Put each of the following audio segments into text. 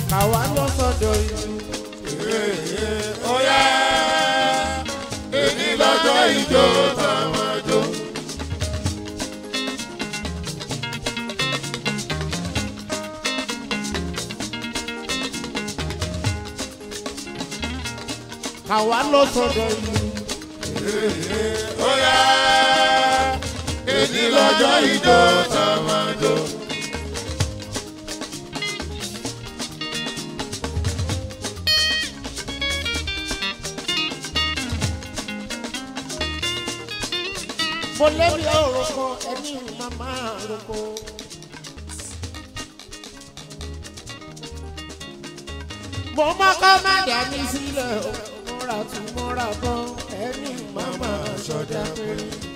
káwa lọ sọ́dọ̀ ìlú. ó yá èyí lọ́jọ́ ìjọ táwọn àjò. káwa lọ sọ́dọ̀ ìlú. ó yá èyí lọ́jọ́ ìjọ táwọn àjò. mo lẹ́bi òrùkọ ẹni màmá roko. mo mọ́kọ́ má dání sílẹ̀ o múra tún múra bọ́ ẹni màmá sọdá pé.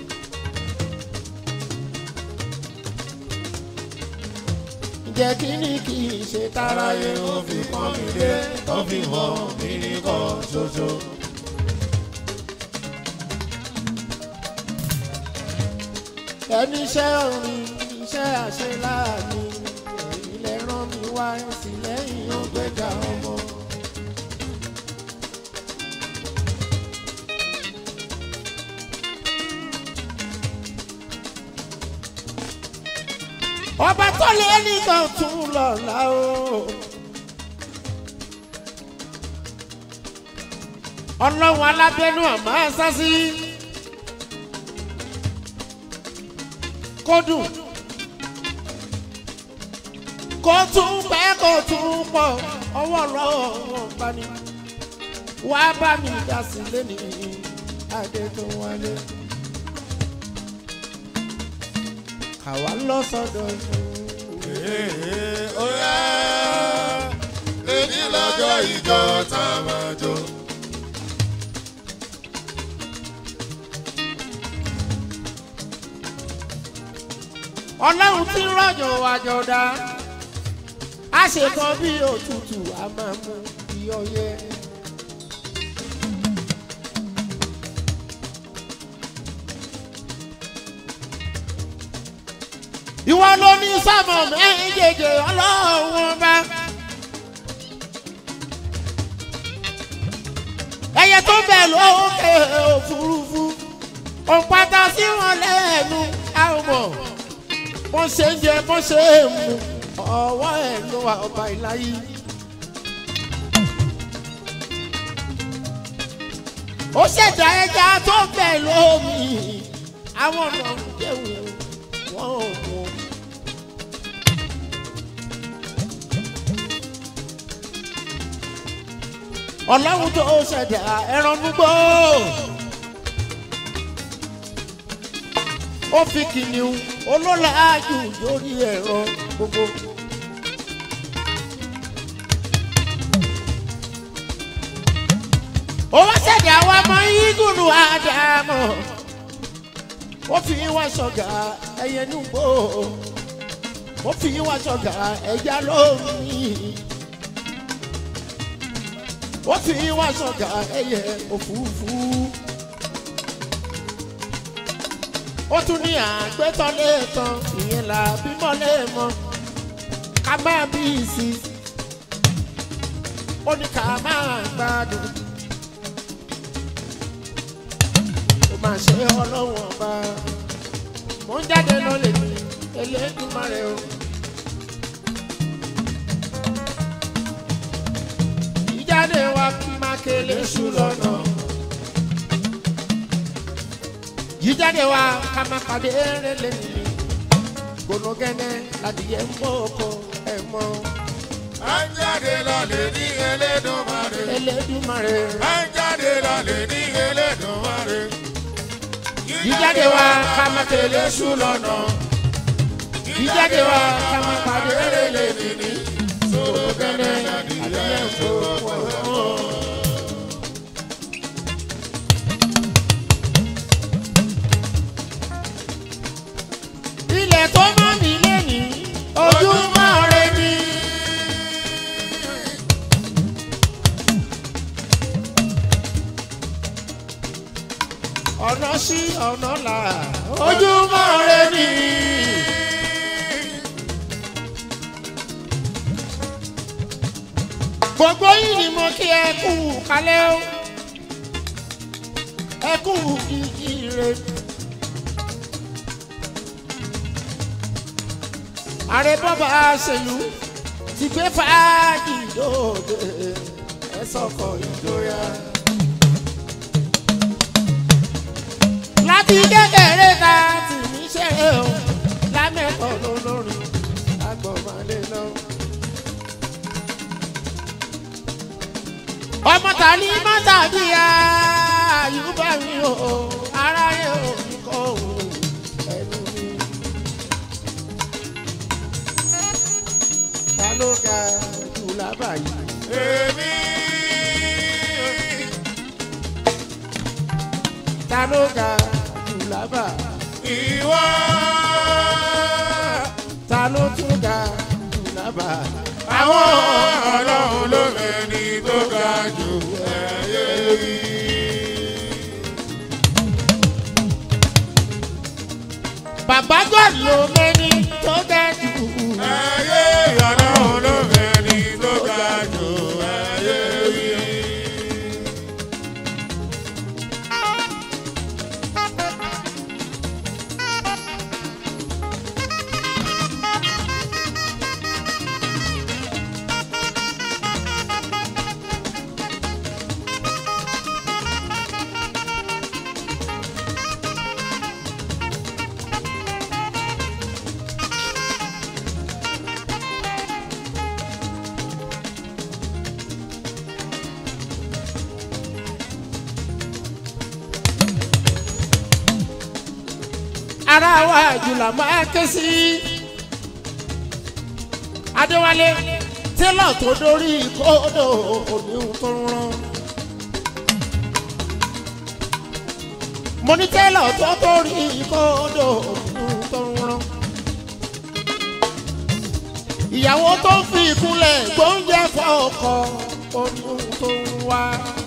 ǹjẹ́ kí ni kì í ṣe táráyé aráyé ó fi pọ́n mi lé ó fi hàn mí nìkan ṣoṣo. ẹni iṣẹ́ orin iṣẹ́ àṣẹ láàánú èyí lẹ rán mi wá sí lẹ́yìn ọgbẹ́jà ọmọ. ọba tó lé nìkan tún lọ́la o. ọlọ́run alábẹ́nú àmọ́ sásí. kó dùn kó tún pẹ́ kó tún pọ̀ ọwọ́ lọ́wọ́ wọn bá ní. wá bá mi dá sí lẹ́nu adé tó wálé. àwa lọ sọ́dọ̀ ìlú. ó yá èyí lọ́jọ́ ìjọ táwọn àjò. ọlọ́run tí ń rọ̀jò àjọ dá a ṣe kan bí òtútù a máa mú bí ọyẹ. ìwọ ló ní sámọ méjèèjì ọlọ́run bá. ẹyẹ tó bẹ̀ lókè òfurufú òpàtà sí wọn lẹ́nu àwọn mọ̀ bó ṣe ń jẹ bó ṣe ń mu ọwọ́ ẹ̀ ló wà ọba ìláyé. ó ṣẹ̀dá ẹja tó bẹ̀ lómi àwọn ọ̀nà jẹ̀wò wọn ò mú. ọlọ́run tó ṣẹ̀dá ẹran gbogbo. ó fi kìnìún olólàájú lórí ẹ̀rọ gbogbo. ó wá ṣẹ̀dá àwọn ọmọ igunu àdàmọ̀ ó fi wá ṣọ̀gà ẹyẹ nùgbò ó fi wá ṣọ̀gà ẹja lómi ó fi wá ṣọ̀gà ẹyẹ òfurufú. ó tún ní àgbẹ̀tọ́ lẹ́ẹ̀kan ìyẹn là bímọ lẹ́ẹ̀mọ ká máa bí i sí ó ní ká máa gbádùn ó máa ṣe ọlọ́wọ́n ọba mo ń jáde lọ lè ní Elédùmarè o. ìjáde wa kí máa kélé ṣù lọ́nà. jíjáde wa ká má pàdé rẹlẹ nìyí gbónúgẹ́nẹ́ ládìyẹ ń bọ̀ ọkọ ẹ̀ mọ́ à ń jáde lọ́lẹ̀ ní Elédùmarè. Elédùmarè à ń jáde lọ́lẹ̀ ní Elédùmarè. jíjáde wa ká má tẹ̀lé ṣù lọ́nà jíjáde wa ká má pàdé rẹlẹ nìyí gbónúgẹ́nẹ́ ládìyẹ ń bọ̀ ọkọ ẹ̀ mọ́. ilẹ̀ tó mọ́ mi lẹ́yìn ojúmọ́ rẹ ni. ọ̀nà sí ọ̀nà là ojúmọ́ rẹ ni. gbogbo yìí ni mo kí ẹ kú kálẹ̀ o ẹ kú kíkí re. ààrẹ bọ́bá ṣèlú ti gbé fàájì lóde ẹ sọkọ ìjọya. láti kékeré ta tì mí ṣe o lámẹ́kọ̀ọ́ lólórin agbọ̀nmalẹ̀ náà. ọmọ ta ni mọ́tà bí àyùbá mi o aráyé ò ní kọ́ òun ẹnu mi. ta ló ga jù lábàáyé. èmi ta ló ga jù lábà. ìwọ ta ló tún ga jù lábà. àwọn ọlọ́run ló mẹ́ni tó ga jù ẹ̀yẹ rí. bàbá god ló mẹ́ni tó ga jù. ẹ̀yẹ ọlọ́run ló mẹ́ni tó ga jù ẹ̀yẹ rí. ara wa jùlọ máa ké sí. adéwálé tẹ́lọ̀ tó dórí kódò òníhun tó ń rán. mo ní tẹ́lọ̀ tó dórí kódò òníhun tó ń rán. ìyàwó tó ń fi ìkúnlẹ̀ gbóúnjẹ fọ́ ọkọ òníhun tó ń wá.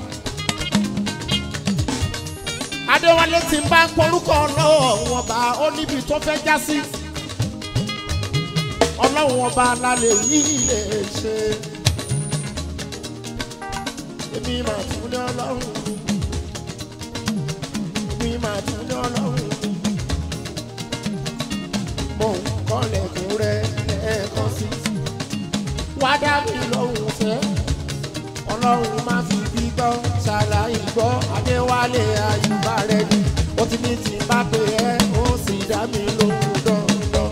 adéwálé ti ń bá porúkọ lọ́wọ́ wọn bá ó níbi tó fẹ́ já sí ọlọ́run ọba lálẹ́ yìí lè ṣe èmi máa tún ní ọlọ́run èmi máa tún ní ọlọ́run mo ń kọ́lẹ̀kùn rẹ lẹ́ẹ̀kan sí wá dá mi lọ́hùn fẹ́ ọlọ́run má fi bí gbọ́ ṣàlàyé gbọ́ adéwálé àyùbá rẹ ni ó ti ní tí n bá pè ẹ́ ó sì dá mi lóhùn dandan.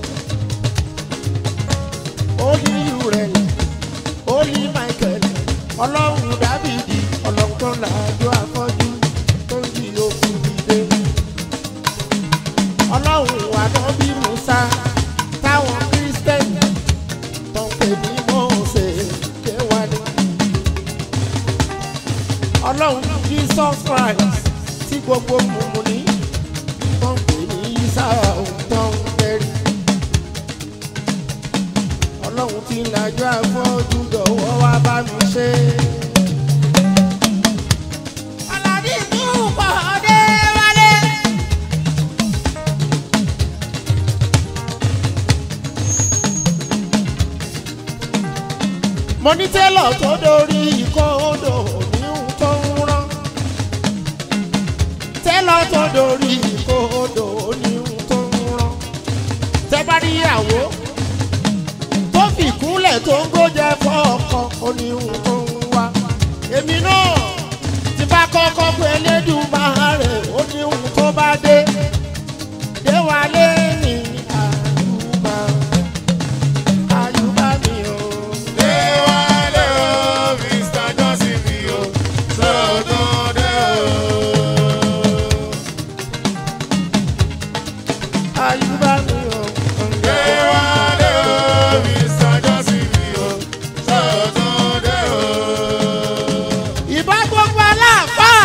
ó ní ìrẹ̀ ó ní michael ọlọ́run dábìdì ọlọ́run tó làájọ́ afọ́jú tó ń yí òkú dìde. ọlọ́run ànábì musa táwọn kírísítẹ́nì tó ń pè ní mọ́ọ̀sẹ̀ kéwàá ọlọ́run jesus christ tí gbogbo mùmùní tó ń pè ní sáà tó ń tẹ́rí. ọlọ́run tí ń lajú afọ́jú dọ̀wọ́ wá bá mi ṣe. Àlàbí ìdúpọ̀ ọdẹ wálé. mo ní tẹ́lọ̀ tó dorí ikọ́ odò níhun tó ń rán tẹ́lọ̀ tó dorí ikọ́ odò níhun tó ń rán tẹ́ bá rí ìyàwó tó fi kúnlẹ̀ tó ń gbójẹ fọ́ ọkọ oníhun tó ń wá èmi náà ti bá kọ́kọ́ pé Elédùmarè oníhun tó bá dé dé wálé ní àyùbá àyùbá mi o. Déwálé o, Mr. Johnson mi o, sọ̀tún dé o. àyùbá mi o. Déwálé o, Mr. Johnson mi o, sọ̀tún dé o. ìbá gbogbo aláàfáà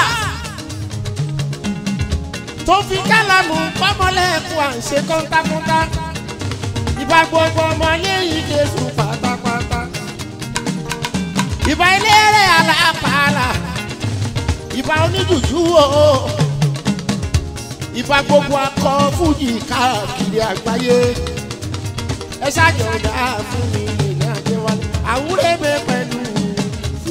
tó fi kálàmù pamọ́lẹ́kùn à ń ṣe kọ́ńtákọ́ńtá ìbá gbogbo ọmọlẹ́yìn jésù pátápátá ìbá eléré alápàlà ìbá oníjùjú o ìbá gbogbo akọ fújì káàkiri àgbáyé ẹ ṣáàjọ dá fún mi ní àjẹwálé àwúrẹ́ mi pẹ̀lú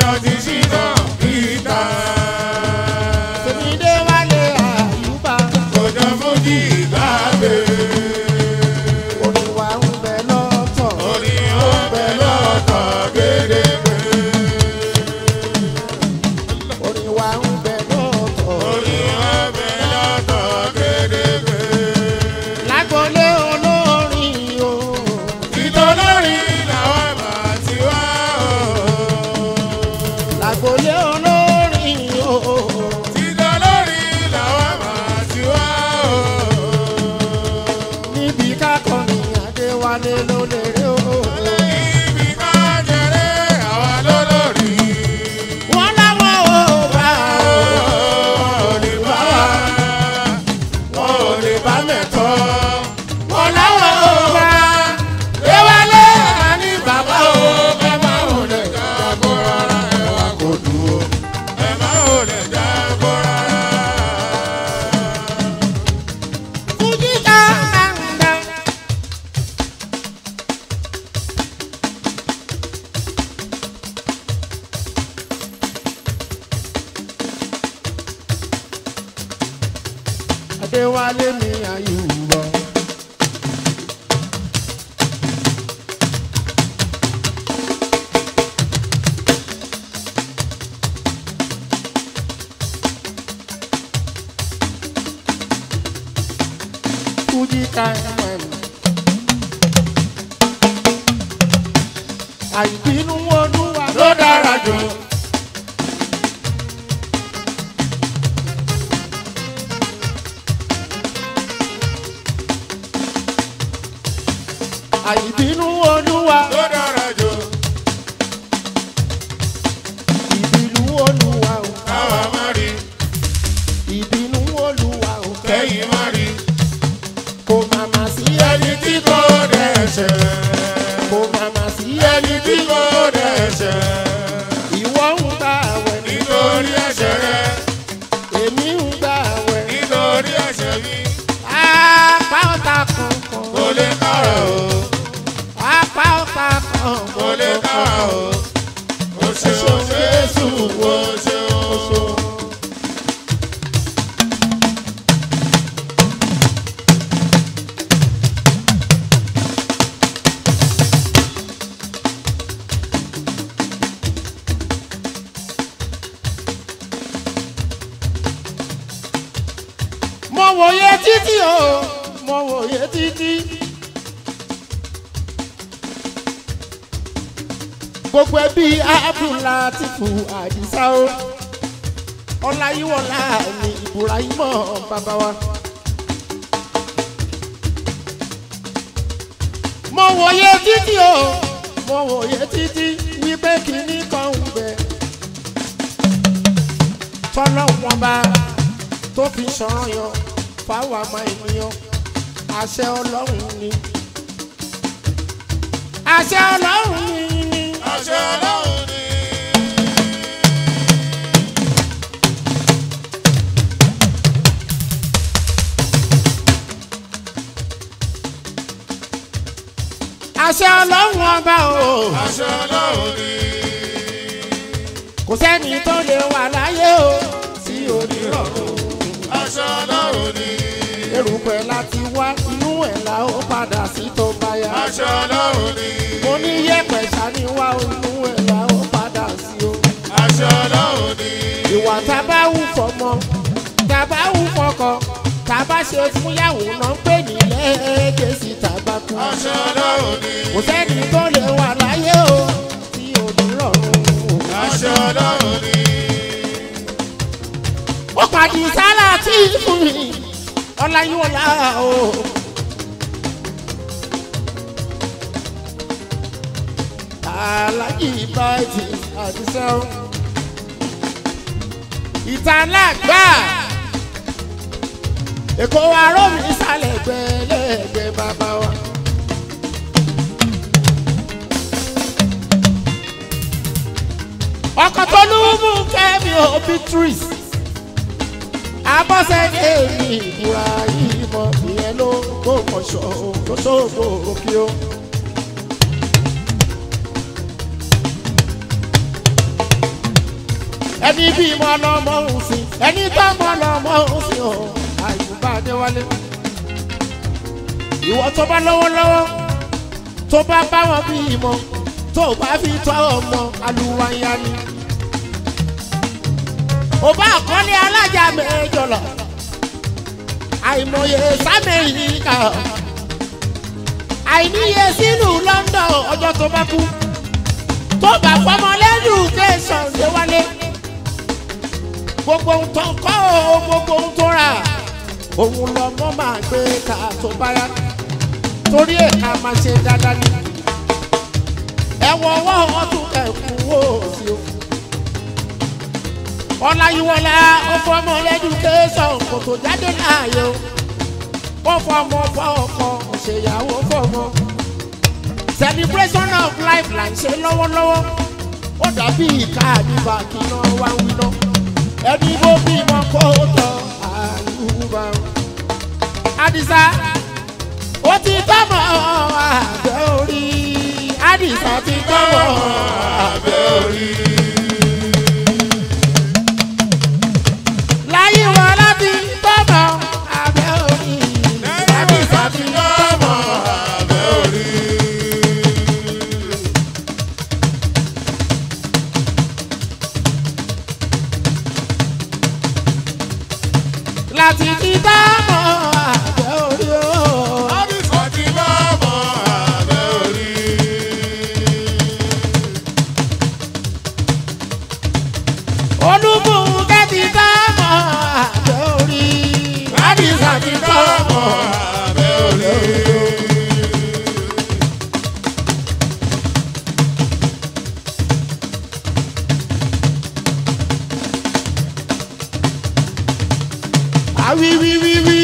ọjọ́ ti ṣínà ìta. tèmídé wálé àyùbá ọjọ́ fújì ìgbàgbé. orin wa ń bẹ lọ́tọ̀ orí ọbẹ̀ lọ́kọ̀ gédégbé. orin wa ń bẹ lọ́tọ̀ orí ọbẹ̀ lọ́kọ̀ gédégbé. lágbolé olórin o ìtọ́lórí làwọn máa ti wá o. lágbolé olórin o ìtọ́lórí làwọn máa ti wá o. níbi kákọrin adéwálé ló lè rí o. ibi ká jẹrẹ àwa lólórí. wọ́n láwọn ò bá o. wọn ò lè bá wọn ò lè bá mẹ́tọ́. wọ́n láwọn ò bá Déwálé àní bàbá o, ẹ má ò lè jágbó rárá, ẹ wá kò dúró. Ẹ má ò lè jágbó rárá. fújì ká gbàngbà. adéwálé mi àyùbá. Fuji time. Àìbínú olúwa Ló dára jù. Àìbínú olúwa Ló dára jù. ìbínú olúwa o. Káwa má rí, Ìbínú olúwa o. kẹ́yìn má rí. Kò màmá sí Ẹni tí kò dẹ̀ṣẹ̀. Kò màmá sí Ẹni tí kò dẹ̀ṣẹ̀. Ìwọ ń gbà wẹ̀ ní. Nítorí ẹ̀ṣẹ̀ rẹ, Èmi ń gbà wẹ̀. nítorí ẹ̀ṣẹ̀ mi, Apá ọ̀tá kankan. kò lè kára o. Apá ọ̀tá kankan. kò lè kára o. O ṣeun Jésù, o ṣeun. Mo wòye títí o. Mo wòye títí. Gbogbo ẹbí Abdulatifu Àdìsá o. Ọláyíwọlá ni Ibrahimọ̀ bàbá wa. Mo wòye títí o. Mo wòye títí wípé kìíní kan ń bẹ. Tọ́lọ́ wọn bá tó fi sọ̀rọ̀ yan fáwọn àmọ́ ènìyàn àṣẹ ọlọ́run ni. àṣẹ ọlọ́run ni ni. Àṣẹ Ọlọ́run ni. àṣẹ ọlọ́run ọba o. Àṣẹ Ọlọ́run ni. kò sẹ́ni tó lè wà láyé o tí ò ní rọrùn. Àṣẹ Ọlọ́run ni. erùpẹ̀ láti wá inú ẹ̀ la ó padà sí tó bá yá. Àṣẹ Ọlọ́run ni. mo ní yẹ̀pẹ̀ sani wá inú ẹ̀ la ó padà sí o. Àṣẹ Ọlọ́run ni. ìwà tá a bá wù fọmọ tá a bá wù fọkọ tá a bá ṣe fúnyàwó náà ń pè ní lẹ́ẹ̀kẹ́sì tàbá kú. Àṣẹ Ọlọ́run ni. kò sẹ́ni tó lè wà láyé o tí ò ní rọrùn. Àṣẹ Ọlọ́run ni. ó pàdé sálà tí fún mi ọláyíwọlá o. alájì báyìí àdìsẹ́ o. ìtàlágbà èkó arómi sálẹ̀ gbẹ́lẹ́gbẹ́ bàbá wa. ọkọ̀ tó lù mú kẹ́mi ò beatrice abọ́sẹ̀dé mi ìbúra yìí mọ ìyẹn ló gbòmọ̀ṣọ́ tó ṣògbò òkè o. ẹni bímọ lọmọ òsìn ẹni tọmọ lọmọ òsìn o àyùbá adéwálé ìwọ tó bá lọ́wọ́ lọ́wọ́ tó bá bá wọn bí ìmọ̀ tó bá fi tọ́ ọmọ aluwaya ni. ò bá àkọ́lé alájà mẹ́jọ lọ àìmọye sámẹ́ríkà àìníye sílùú London ọjọ́ tó bá kú tó bá fọmọ lẹ́nu tẹ̀sán ṣe wálé gbogbo ohun tó kọ́ o gbogbo ohun tó rà òun lọ́mọ máa gbé ká tó bá yá torí ẹ̀ ká máa ṣe dáadáa ní. ẹ̀wọ̀n ọwọ́ ọdún ẹ̀kún wò sí o. ọláyíwọlá ó fọmọ lẹ́dúkéṣọ̀n kò tó jáde láàyè o. ó fọmọ fọkọ ṣèyàwó fọmọ. celebration of life là ń ṣe lọ́wọ́lọ́wọ́. ó dàbí ìka àdìbà kí náà wá ń wí náà. ẹni bó bímọ kó tọ àyùbá. àdìsá ó ti tọ́mọ àgbẹ̀ orí àdìsá ti tọ́mọ àgbẹ̀ orí. láyé wọn láti tọ́mọ àgbẹ̀ orí àdìsá ti tọ́mọ àgbẹ̀ orí. láti ti tọ́mọ àgbẹ̀ orí o. olúbùnkẹ́ ti tọ́mọ àgbẹ̀ orí àdìsá ti tọ́mọ àgbẹ̀ orí. àwíwíwíwí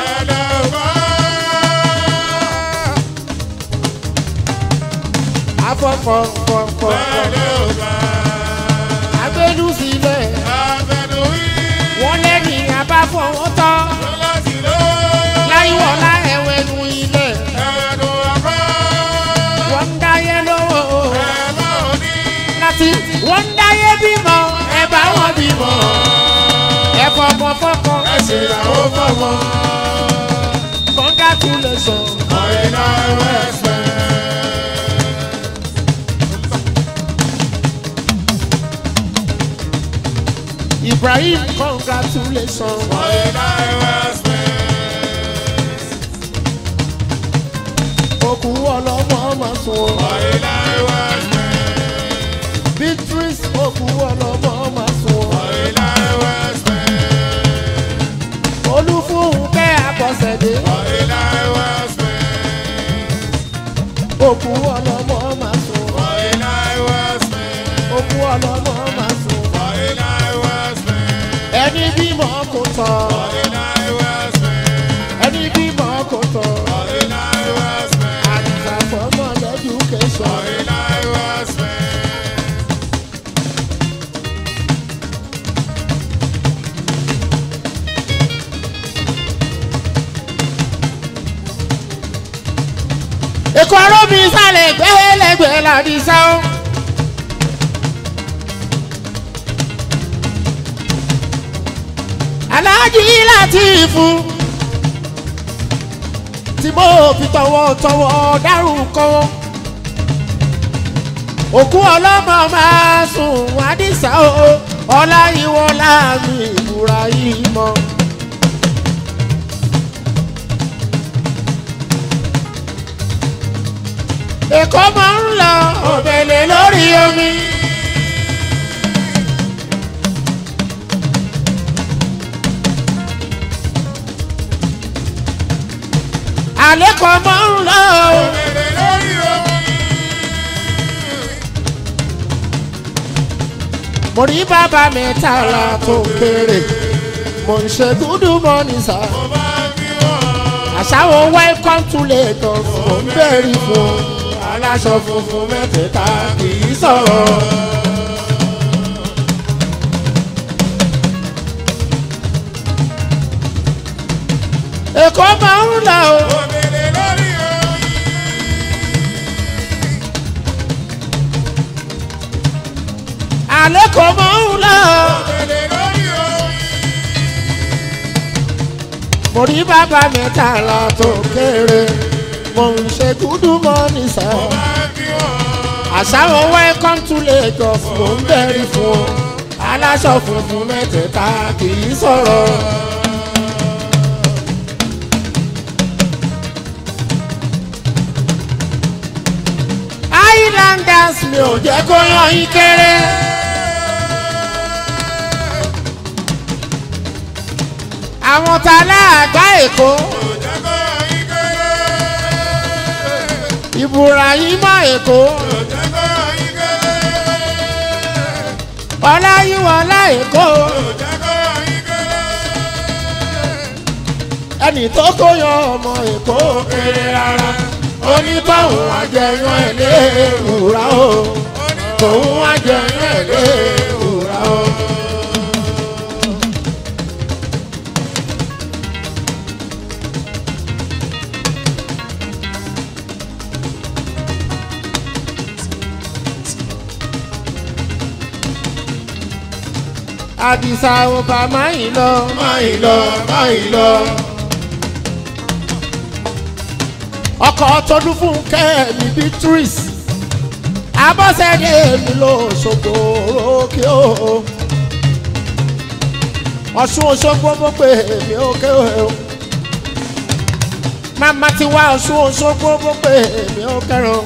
afọ́fọ́fọ́fọ́ abẹ́lú sílẹ̀ wọ́n lẹ́yìn abáfọwọ́ tán láyíwọ̀lá ẹ̀wẹ̀nu ilẹ̀ wọ́n ń dáyé lówó láti wọ́n ń dáyé bímọ ẹ bá wọn bímọ ẹ fọmọ fọkọ ẹ ṣèyàwó fọmọ congratulation. Ibrahim congratulations. Òkú ọlọ́mọ máa sùn. Beatrice òkú ọlọ́mọ máa sùn. Olúfúnkẹ́ Abọ́sẹ̀dé òkú ọlọ́mọ máa sùn. Òkú ọlọ́mọ máa sùn. Ẹni bímọ kò tọ̀. Ẹni bímọ kò tọ̀. Àdìsá fọmọ lẹ́dúkẹ́sọ̀n. Èkó arómi sálẹ̀ gbẹ́lẹ́gbẹ́ làdìsá o. Aláàjì Látìfù tí mo fi tọwọ́tọwọ́ dárúkọ wọn. Òkú ọlọ́mọ máa sùn Àdìsá o, Ọláyíwọlá mi ìbúra yìí mọ́. Èkó máa ń lọ òbèlè lórí omi. Àlékò máa ń lọ o. Mo rí bàbá mi tààlà tó kéré. Mo ń ṣe dúdú mọ́ ní sá. Àṣàwọ̀ welcome to Lagos. Mo ń bẹ̀rì fún aláṣọ funfun mẹ́tẹ̀ẹ̀ta kì í sọ̀rọ̀. Èkó máa ń lọ o. àlẹ́ kò mọ̀ ń lọ. Òkèlè lórí omi. mo rí bàbá mẹ́tàlá tó kéré mo ń ṣe dúdú mọ́ nìṣẹ́. Máa kí wọ́n. àṣàrò welcome to Lagos mo ń bẹ̀rì fún ọ aláṣọ funfun mẹ́tẹ̀ẹ̀ta kì í sọ̀rọ̀. Highlanders mi ò jẹ́ kó yan yín kéré. àwọn tá a láàgbá èkó Òjẹ́kọ̀ yín kéré. Ibrahima èkó Òjẹ́kọ̀ yín kéré. ọláyíwọlá èkó Òjẹ́kọ̀ yín kéré. ẹnì tó kó yan ọmọ èkó kéré rárá onítọ̀hún àjẹyàn ẹ̀ lé ìwúrà o tòun àjẹyàn ẹ̀ lé ìwúrà o. àdìsá ọba máa ń lọ máa ń lọ máa ń lọ. ọkọ̀ tọdún fún kẹ́mi beatrice abọ́sẹ̀dé mi ló ṣògbó òkè o. ọ̀ṣun òṣogbo mo pè mí òkè o. màmá ti wá ọ̀ṣun òṣogbo mo pè mí òkè o.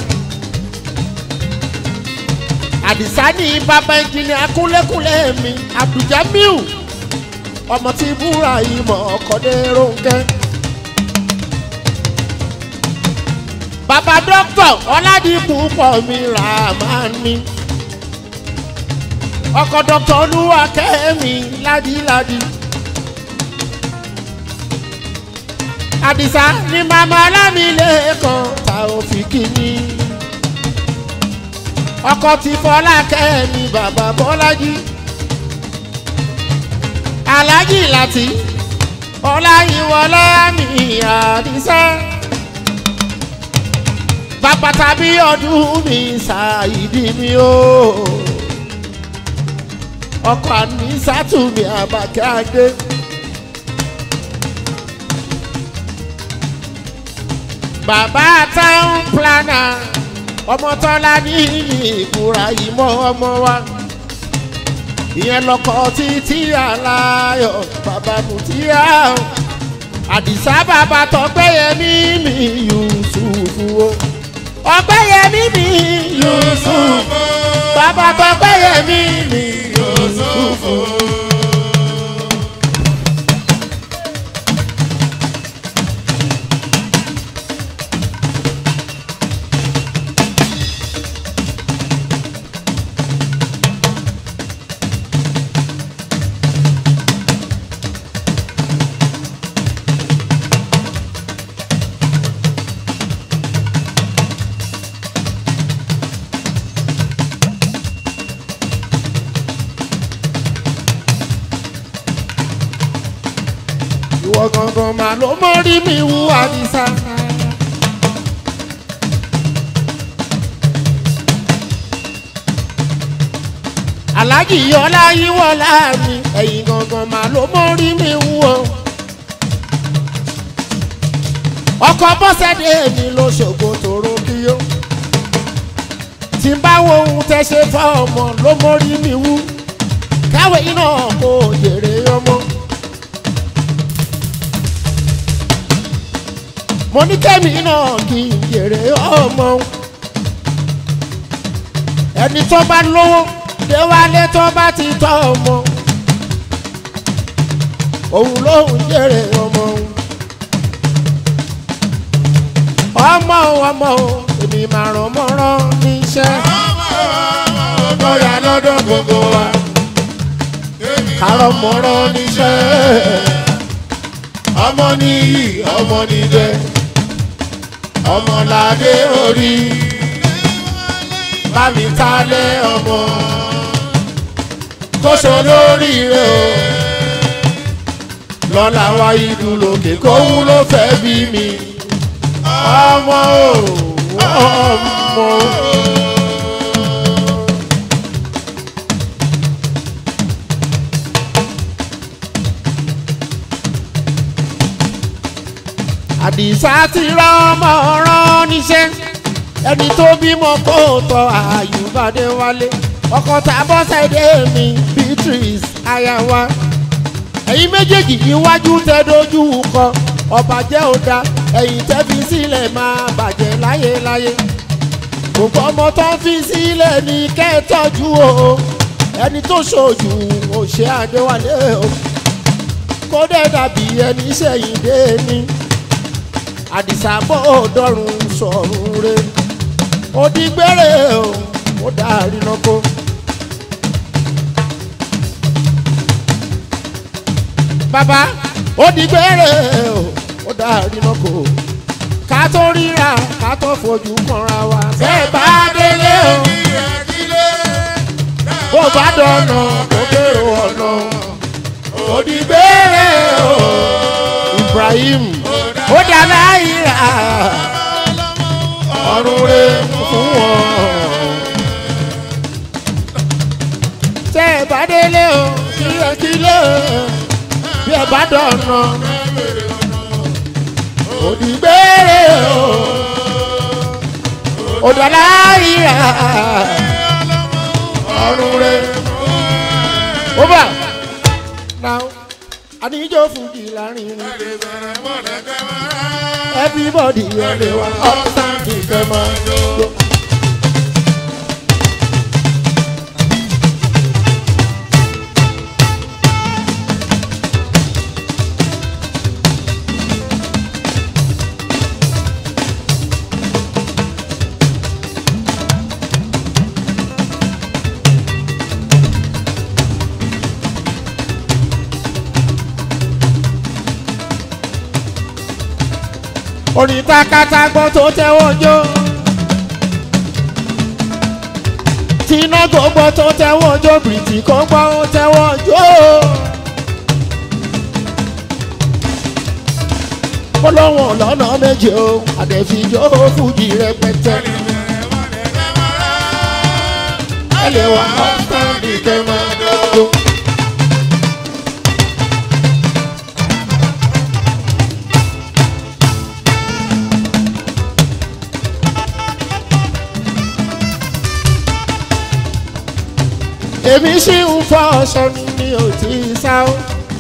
àdìsá ní bàbá ìjìnlẹ̀ akúnlẹ̀kúnlẹ̀ mi abduljamiu ọmọ tí búra ìmọ̀ ọkọ̀dé ronkẹ́. bàbá dókítà ọ̀làdìpọ̀ pọ̀ mi rà máa ní. ọkọ̀ dókítà olúwakẹ́mi ládìládì. àdìsá ni màmá alámìlẹ́kàn ta òfin kìíní ọkọ ti fọlá kẹ́mi bàbá bọ́lájí alájì láti ọláyíwọlá mi àdìsá bàbá tàbí ọdún mi ṣàìdí mi o ọkọ àní sátúmi àbàkẹ́ adé. bàbá táwọn planner ọmọ tọ́lá ní ìkúra ìmọ̀ ọmọ wa ìyẹn lọkọ títí aláyọ̀ bàbá mùtíyà àdìsá bàbá tọgbẹ́yẹmí mi yusufu o ọgbẹ́yẹmí mi yusufu bàbá tọgbẹ́yẹmí mi yusufu. ìwọ gangan mà ló mórí mi wú àdìsá. aláàjì yọlá yíwọlá mi ẹ̀yìn gangan mà ló mórí mi wú o. ọkọ̀ bọ́sẹ̀dé mi ló ṣògo tòrò kí ó. tí n bá wo ohun tẹ́ ṣe fọ́ ọmọ ló mórí mi wú. káwé iná kò jèrè ọmọ. mo ní kẹ́mi náà kì í jèrè ọmọ ẹni tó bá lówó déwálé tó bá ti tọ́ ọmọ òun lòun jèrè ọmọ ọmọ ọmọ èmi máa ràn mọ́rán níṣẹ́ Bóyá lọ́dọ̀ gbogbo wa. kárọ̀ mọ́rán níṣẹ́ Ọmọ nìyí, ọmọ nìjẹ. Ọmọládé orí. bámi Tálẹ̀ ọmọ. Kóso lórí rẹ̀ o. Lọ́la wá ìlú lókè kóhun ló fẹ́ bí mi. Ọmọ o, ọmọ o. àdìsá ti rán ọmọ rán níṣẹ́ ẹni tó bímọ kó tọ́ àyùbádé wálé ọkọ̀ tàbọ̀ ṣẹ̀dẹ̀ mi beatrice ayawa ẹ̀yin méjèèjì iwájú tẹ dojú kọ ọba jẹ́ ọ̀dà ẹ̀yìn tẹ́ fi sílẹ̀ máa bàjẹ́ láyéláyé gbogbo ọmọ tó ń fi sílẹ̀ ní kẹ́tọ́jú o ẹni tó ṣojú òṣè àdéwálé o kó dẹ̀ dàbí ẹni sẹ́yìn dé ní àdìsá bọ́ ọ̀dọ́rùn sọ̀rùn re òdìgbére o ó dárí lọ́kọ́. bàbá òdìgbére o ó dárí lọ́kọ́ ká tó ríra ká tó fojú kanra wa bẹ́ẹ̀ bá délé o bó bá dọ̀nà kó bèrò ọ̀nà òdìgbére o Ibrahim ó dá láyìíra ọ̀run rẹ̀ fún wọn. tẹ́ ẹ bá délé o kílẹ̀kílẹ̀ bí ẹ bá dọ̀nà òdìgbére o òdàláyìíra ọ̀run rẹ̀ ó bà náà àníjọ́ fújì láàrin ni everybody ẹ̀rẹ̀ wa ọ̀sán kìkẹ́ máa jó. orin takatagbọ́n tó tẹ́wọ́ jó. tiná gbogbo tó tẹ́wọ́ jó bìrìtì kó gbọ́ ó tẹ́wọ́ jó. kólóhùn lọ́nà méje o àdẹ̀fíjó fújì rẹpẹtẹ. ẹ lè wá ọ́sán ìkẹ́ máa jó. èmi sì ń fọ ọsọ ni mi ò tí ì sá o.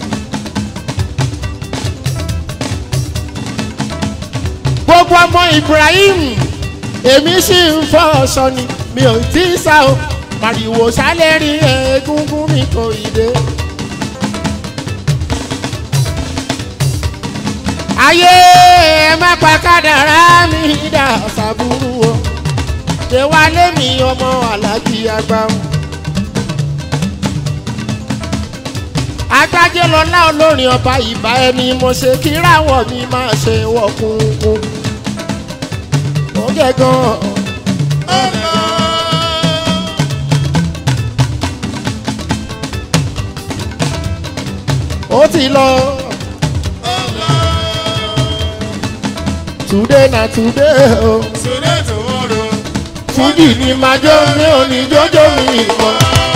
gbogbo ọmọ Ibrahim èmi sì ń fọ ọsọ ni mi ò tí ì sá o. màrìwò sálẹ̀ rí egungun mi kò ì dé. ayé ẹ má pa kádàrá mi dà sàbúrú o. ṣé wàá lé mi ọmọ alájí àgbà o. agbájé lọlá olórin ọba ìbá ẹni mo ṣe kíráwọ̀ mi máa ṣe wọ̀kùnkùn. ó gẹ̀ gan. ó ti lọ. today na today o. fújì ni màá jó mi ò ní jójó mi mọ́.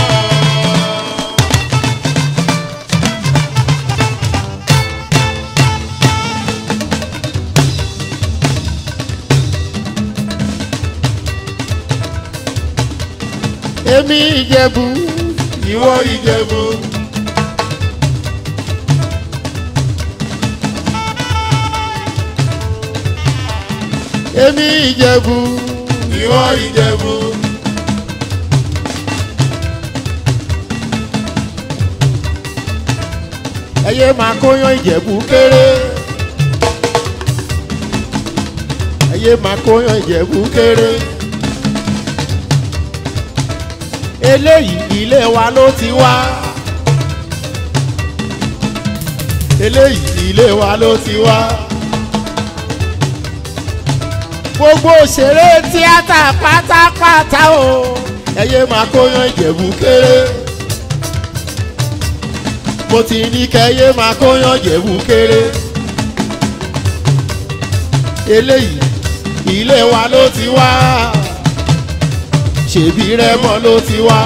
èmi ìjẹ̀bú ìwọ ìjẹ̀bú. èmi ìjẹ̀bú ìwọ ìjẹ̀bú. ẹyẹ máa kóyan ìjẹ̀bú kéré. ẹyẹ máa kóyan ìjẹ̀bú kéré eléyìí ilé wa ló ti wá. eléyìí ilé wa ló ti wá. gbogbo òṣèré tíátà pátápátá o ẹyẹ máa kóyan ìjẹ̀bú kéré. mo ti ní kẹyẹ máa kóyan ìjẹ̀bú kéré. eléyìí ilé wa ló ti wá ṣèbí rẹmọ ló ti wá.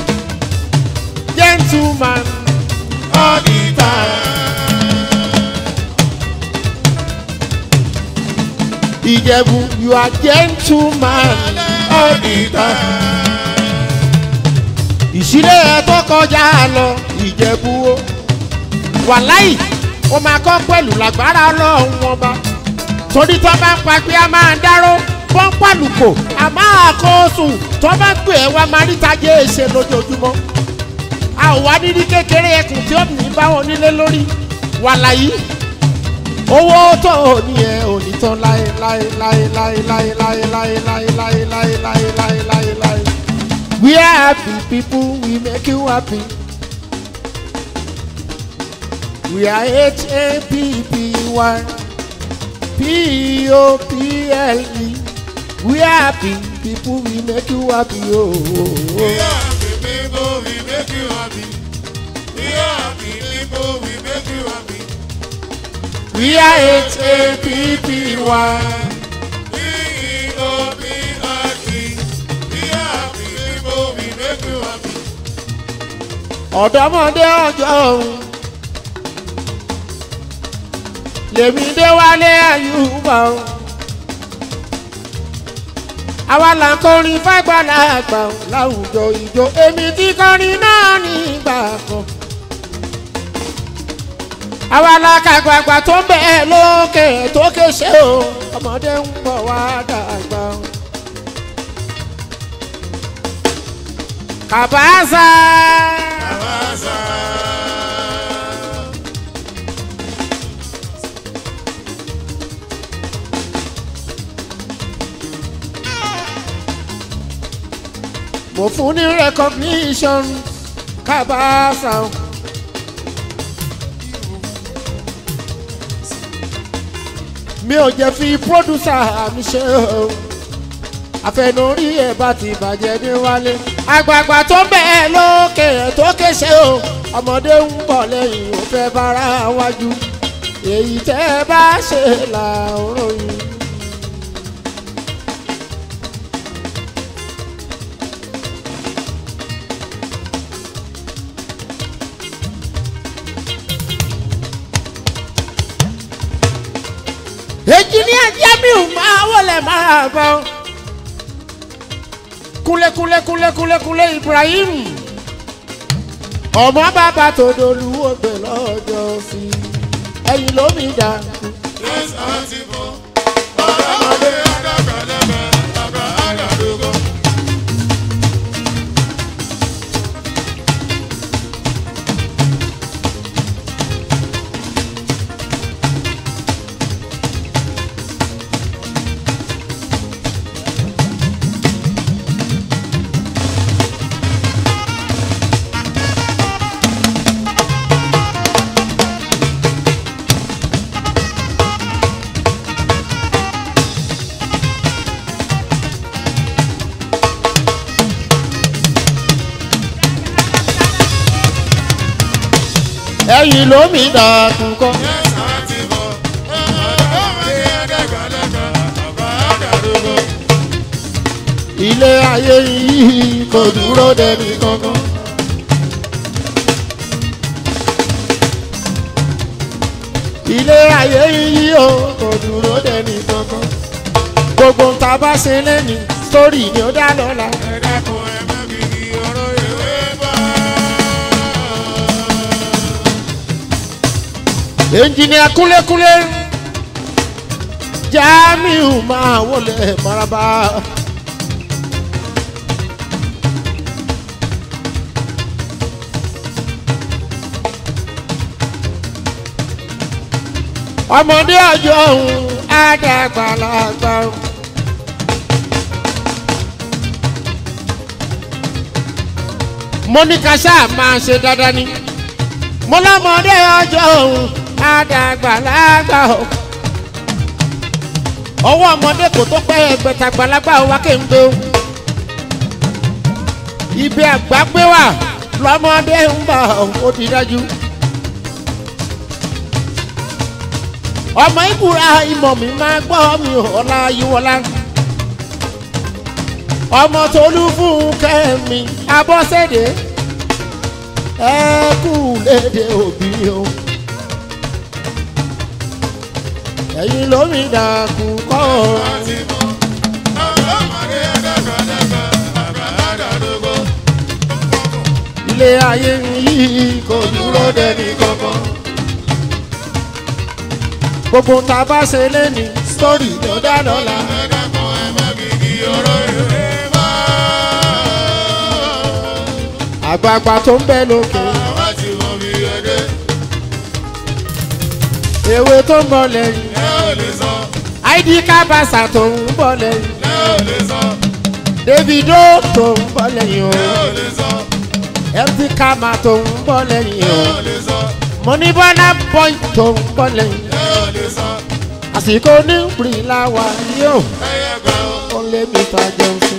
gentleman all the time. ìjẹ̀bù you are gentleman all the time. ìṣílẹ̀ ẹ̀ tó kọjá lọ ìjẹ̀bù o wàláì ó máa kọ́ pẹ̀lú lágbára ọlọ́run ọba torí tó bá ń pa pé a máa dáró wọ́n ń pàlùkò a máa kó sùn tó bá pè é wá máa ríta jẹ́ èsè lójoojúmọ́ a ò wá nídìí kékeré ẹkùn tí ó ní báwọn nílé lórí wàláyé owó tó o ní ẹ ò ní tán láé láé láé láé láé láé láé láé láé láé láé láé láé láé we are happy people we make you happy. We are H A P P Y P O P L E. We are happy people, we make you happy. Oh, oh, We oh. are happy people, we make you happy. We are happy people, we make you happy. We are H A P P Y. P-E-O-P-I-T. We are happy people, we make you happy. ọ̀dọ́mọdé ọjọ́ òun lèmi dé wálé àyùbá o àwa là ń kọrin fágbàlagbà o láwùjọ ìjọ èmi tí kọrin náà nígbà kan àwa la kàgbàgbà tó ń bẹ̀ lókè tó kéṣe o ọmọdé ń bọ̀ wá dàgbà o. kàbáṣà. Abasa. mo fún ní recognition kábàásà o. mi ò jẹ́ fi producer mi ṣe o àfẹnurí ẹ̀ bá ti bàjẹ́ ní wálé. àgbààgbà tó ń bẹ̀ lókè tó kéṣe o ọmọdé ń bọ̀ lẹ́yìn ò fẹ́ bára wájú èyí tẹ́ ẹ bá ṣe là ń ròyìn. engineer jamiu máa wọlé máa bọ kúlẹ̀kúlẹ̀kúlẹ̀kúlẹ̀kúlẹ̀ ibrahim ọmọ bàbá tó dolúwo gbé lọ́jọ́ sí ẹ̀yìn lómi dà Yes, Auntie Bo. Ọ̀dọ́mọdé àdàgbàlagbà, àgbà àdàdógó. ẹ̀yìn lómi dà kúkọ́. Yes, Auntie Bo. Ọ̀dọ́mọdé àdàgbàlagbà, àgbà àdàdógó. ilé ayé yìí kò dúró dẹni kankan. ilé ayé yìí o kò dúró dẹni kankan. gbogbo ń ta bá ṣe lẹ́ni sórí ni ó dá lọ́la. Ẹ dákun, ẹ má fi kí ọ̀rọ̀ ìwé bá. ẹnjìnìà kúlékúlé jamiu máa wọlé maraba. ọmọdé ọjọ́ òun àdàgbàlagbà. mo ní ká ṣáà máa ṣe dáadáa ni mo lọ́mọdé ọjọ́ òun àdàgbàlagbà o. ọwọ́ ọmọdé kò tó pẹ́ ẹgbẹ̀tàgbàlagbà o wá kéńgbé o. ibi àgbà gbé wà lọ́mọdé ń bọ̀ ó ti dájú. ọmọ ìbúra ìmọ̀ mi máa gbọ́ mi ọ̀la yíwọlá. ọmọ tolú fún kẹ́mi abọ́sẹ̀dé ẹ kú léde òbí o ẹ̀yin lómi dàkú kọ́ ọ. ilé ayé yìí kò dúró dẹni kankan. gbogbo tá a bá ṣe lẹ́ni sítórì tó dá lọ́la. àgbààgbà tó ń bẹ lókè. ewé tó ń bọ̀ lẹ́yìn. id kábàṣà tó ń bọ̀ lẹ́yìn. davido tó ń bọ̀ lẹ́yìn o. mt kama tó ń bọ̀ lẹ́yìn o. monibọ́lá boy tó ń bọ̀ lẹ́yìn. àsìkò ní bìrìlà wà yóò. ó lé mi ta jẹun sí.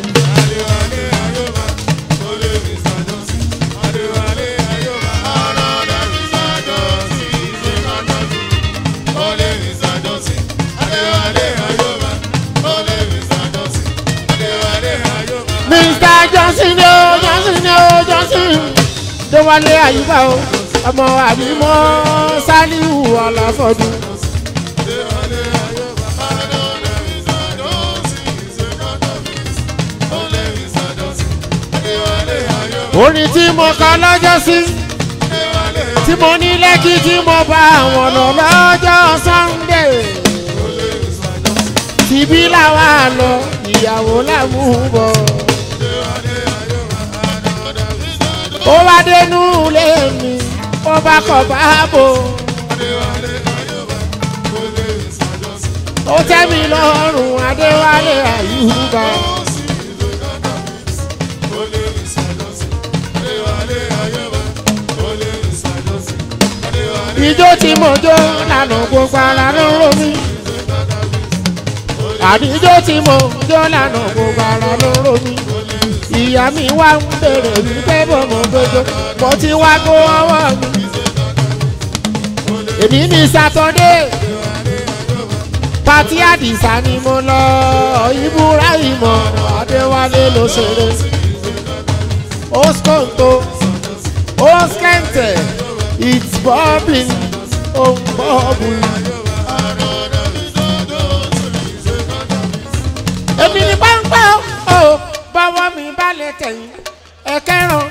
mr johnson ni o johnson ni o johnson déwálé àyíká o ọmọ àbímọ sálíù ọlọfọdún. orin tí mo kọ lọ́jọ́ sí tí mo ní lẹ́kì tí mo bá àwọn lọ lọ́jọ́ sunday tìbí làwa lọ ìyàwó làmúbọ̀. ó wá dénú ilé mi ó bá kọ̀ báàbò. ó tẹ́ mi lọ́rùn adéwálé àyùbá. ijó tí mo jó lànà gbogbo ara ló ń ro mi. àdíjó tí mo jó lànà gbogbo ara ló ń ro mi ìyá mi wá ń bèrè wípé bọ̀mọ̀ gbogbo mo ti wá kó ọwọ́ mi. èmi ní sátọ́dé pati àdìsá ni mo lọ ibùráhìmọ̀ adéwálé ló ṣeré oskonto oskente it's bobbing ó ń bọ́ọ̀bù. èmi ní páńpẹ́ o bọ́wọ́ mi bá lè tẹ̀yìn ẹ̀kẹ́ràn.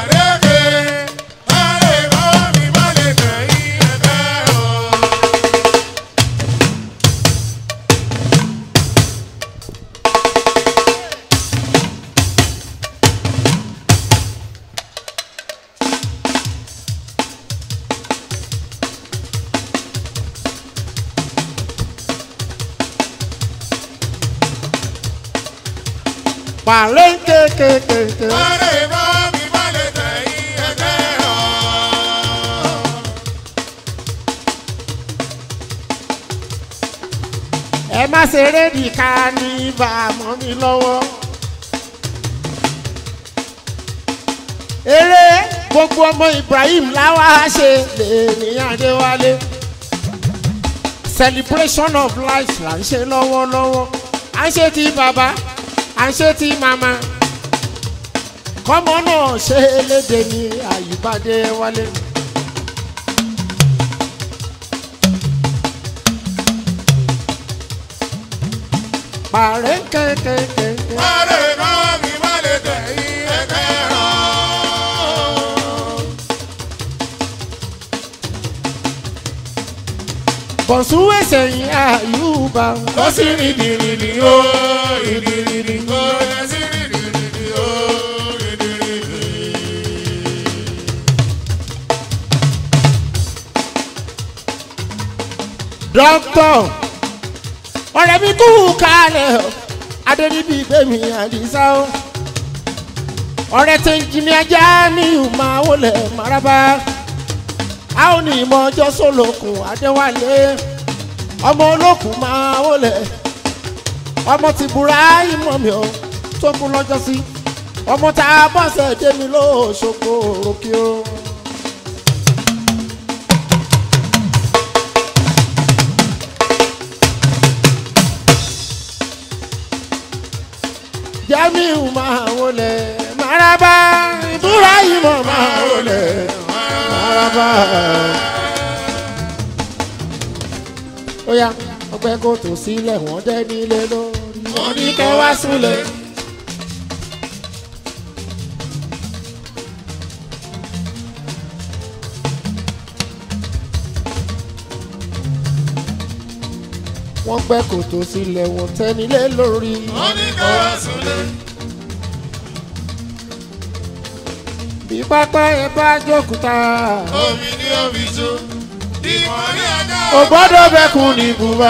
Pàlẹ́ kékeré. ẹ má ṣeré nìka ní ibà mọ́ mi lọ́wọ́. eré gbogbo ọmọ Ibrahim láwa ṣe lè ní Adéwálé celebration of life là ń ṣe lọ́wọ́lọ́wọ́ à ń ṣe ti bàbá à ń ṣe ti màmá kọ́mọ náà ṣe léde ní àyíbádé wálé. Pàrẹ́ kẹ́kẹ́kẹ́. Bọ̀súwẹ̀ sẹ̀yìn àyùbá. Ó sì rìndìrìndì ó rìndìrìndì ó lè sí rìndìrìndì ó rìndìrìndì. Dọ́kítọ̀ ọ̀rẹ́ mi kú kalẹ̀ o adéríbi gbẹ̀mí àdìsá o ọ̀rẹ́ tẹ̀ ń jìnnì ajá mi ò máa wọlé maraba a ò ní ìmọ̀ ọjọ́ sólòkùn adéwálé ọmọ olókùn máa wọlé ọmọ ti búra ìmọ̀ mi o tó kú lọ́jọ́ sí ọmọ tá a bọ́sẹ̀ dé mi lóṣogbo òròkè o. jamiu máa wọlé maraba ibrahim máa wọlé maraba. ó yá wọ́n pẹ́ kó tó sílẹ̀ wọ́n dẹ́ nílé lórí. wọ́n ní kẹ́ wá súnlẹ̀. wọ́n pẹ́ kó tó sílẹ̀ wọ́n tẹ́ nílé lórí. wọ́n ní kẹ́ wá súnlẹ̀. bí pápá yẹn bá jókòó omi ní omi jó. ìmọ̀ ní ajá. ò gbọ́dọ̀ bẹ́kùn ní bùbá.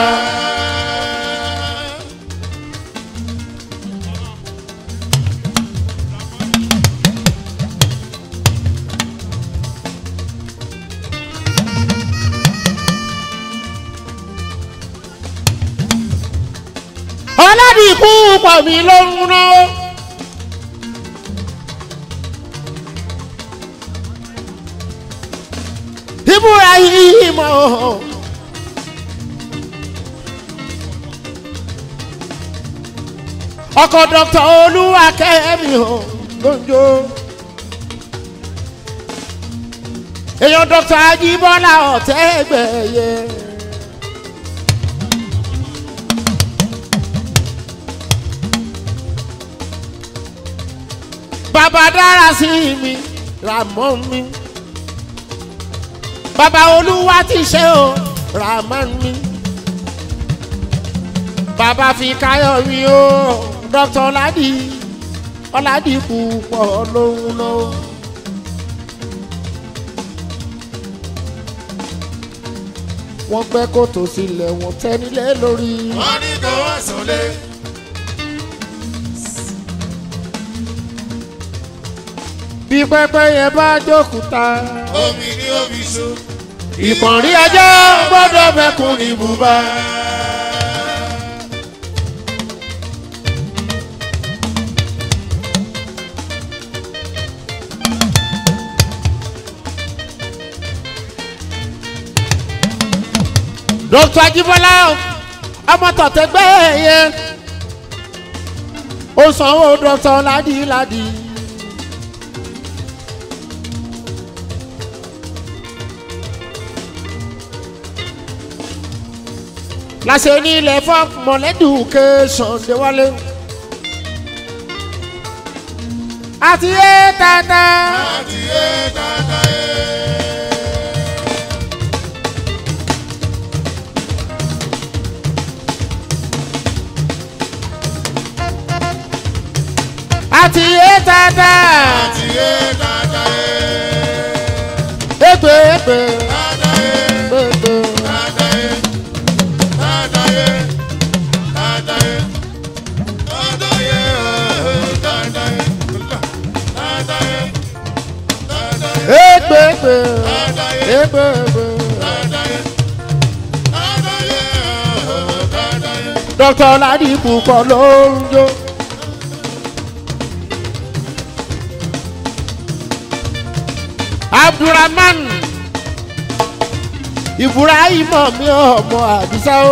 ọlọ́dìkú pọ̀ mí ló ń ná. ìbúra yìí mọ̀ ọkọ̀ dr olúwakẹ́mi ò lójó èèyàn dr ajíbọ́lá ọ̀tẹ́gbẹ̀yẹ. bàbá dára sí mi ràmọ́ mi bàbá olúwa ti ṣe o rahman mi bàbá fi káyọ̀ mi o dr ọ̀làdì ọ̀làdì púpọ̀ lóhùn náà. wọ́n pẹ́ kó tó sílẹ̀ wọ́n tẹ́ nílé lórí. wọ́n ní kẹ́ wá súnlẹ̀. bí pẹ́pẹ́ yẹn bá jókòó omi ní omi jó. ìpọ̀nrí ẹjọ́ gbọ́dọ̀ bẹ́kùn ní bùbá. dr ajibola ọmọ tọ̀tẹ̀gbẹ́ yẹn ó sanwó dr ládìládì. láṣẹ ní ilẹ̀ fún mọ̀lẹ́dùkẹ́sọ̀n déwálé. àti yé tata. àti yé tata yé. àti yé tata. àti yé tata yé. èpè èpè tata yé. èpè. tata yé. tata yé. tata yé. tata yé. tata yé. tata yé. tata yé. èpè èpè tata yé. èpè èpè. tata yé. tata yé. tata yé. dr ládìpù kọ́ ló ń jó. abdulrahman ibrahim mi ọmọ àdìsá o.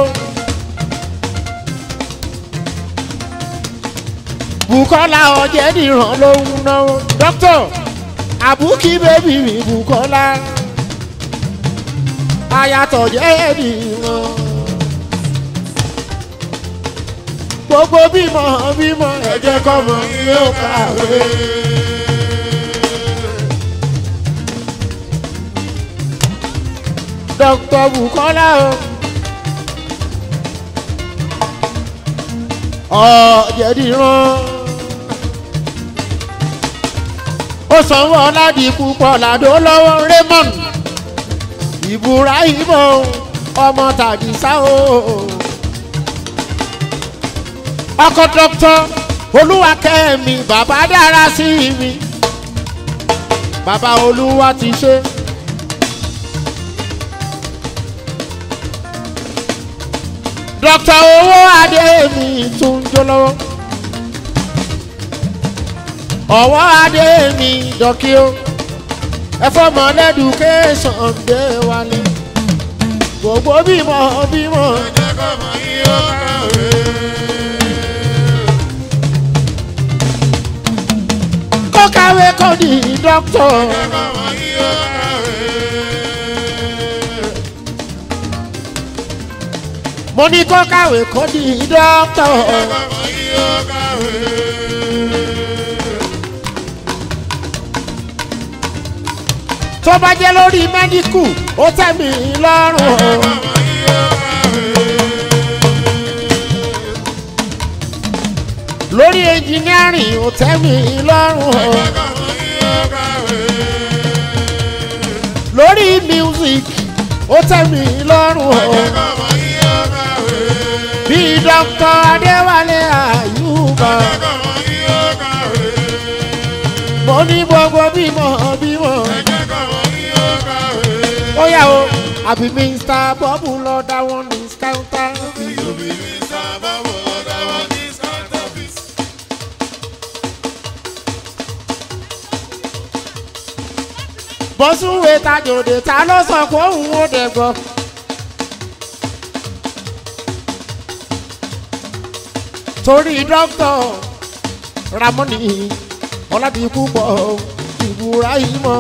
bukola ọjẹ́ nìran ló ń náwó. dókítà àbúkí bébì mi bukola ayatọ̀ jẹ́ nìran. gbogbo bímọ bímọ ẹ̀jẹ̀ kọ́mọ yóò kàwé. dr bukola o ọ̀jẹ̀dìran ó sanwó ọ̀làdì púpọ̀ làdó lọ́wọ́ raymond ibrahim o, ọmọ tàdísá o ọkọ dr olúwakẹ́mi bàbá dára sí mi bàbá olúwa ti ṣe. dr owó adé mi tún jó lọ́wọ́ ọwọ́ adé mi dọ́kí o ẹ̀fọ́ mọ̀lẹ́dùkẹ́sàn dé wálé gbogbo bímọ bímọ ẹ̀jẹ̀ kọ́mọ yín ó kàwé. kó kàwé kó di dókítà ẹ̀jẹ̀ kọ́mọ yín ó kàwé. mo ní kó kàwé kó di dókítà. kọ́mọ yìí ó kàwé. tó bá jẹ́ lórí mẹ́díkù ó tẹ́ mi lọ́rùn. kọ́mọ yìí ó kàwé. lórí ẹnjìnírìn ó tẹ́ mi lọ́rùn. kọ́mọ yìí ó kàwé. lórí music ó tẹ́ mi lọ́rùn. kọ́mọ yìí ó kàwé. bí dókítà adéwálé àyùbá kọ́mọ yìí ó kàwé. mo ní gbogbo bímọ bímọ. ẹ̀jẹ̀ kọ́mọ yìí ó kàwé. ó yà o àbí mr bọ́bù lọ dá wọn ní skáńtà. Òbí mi sábà wọ̀ ọ́dà wọn ní Scott office. bọ́sùwé tajòdè ta ló sọ pé òun ò dẹ̀ gbọ́. torí dókítà ramoni ọládìkú pọ̀ ìbúra yìí mọ́.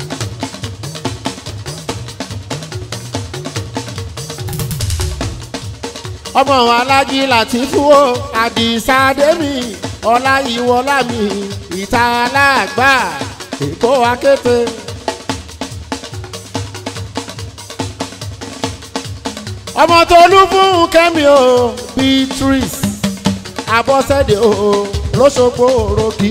ọmọ alájí láti fún o àdìsá dèmí ọláyíwọlá mi ìta aláàgbà èkó akéte. ọmọ tolú fún kẹ́mi o beatrice abọ́sẹ̀dé o lọ́sọ̀gbọ̀ òròkì.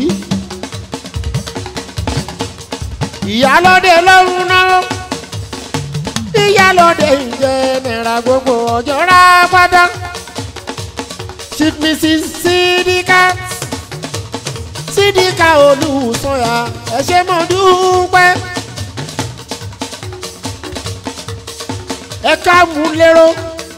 ìyálọ́dẹ lọ́rùn náà ìyálọ́dẹ ìjẹ́ náírà gbogbo ọjọ́ rà pátá. chief mrs sidika sidika olùsọ̀yà ẹ ṣé mo dúpẹ́. ẹ ká mú lérò.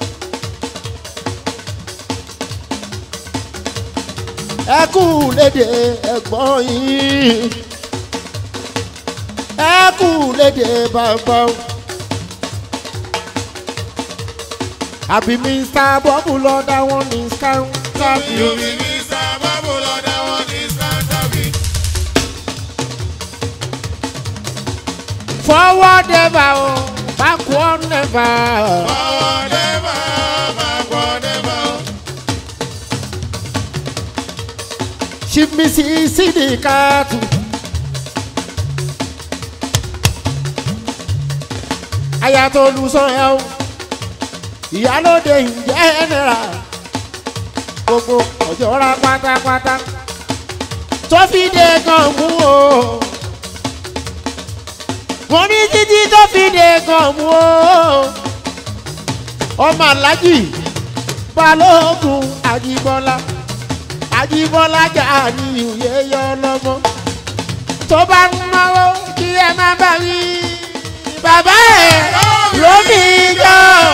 ẹ kú léde ẹ̀gbọ́n yìí. ẹ kú léde bàbá. àbí mr bọ́bù lọ dá wọn ní skáńtà bí. Òbí mi sábà wọ̀ ọ́dà wọn ní Scott office. forward ever o backward never. Forward never, backward never. chief mrs sidikatu. ayatollah ẹ o ìyálóde ìjẹ́nẹ́ra gbogbo ọjọ́ ra pátápátá tó fi dé gan mú o mo ní títí tó fi dé gan mú o ọmọ alájì balógun àjíbọ́lá àjíbọ́lá jà ní ìwé yọ lọ́mọ tó bá ń náwó kí ẹ má bá wí bàbá ẹ̀ lómi jọ.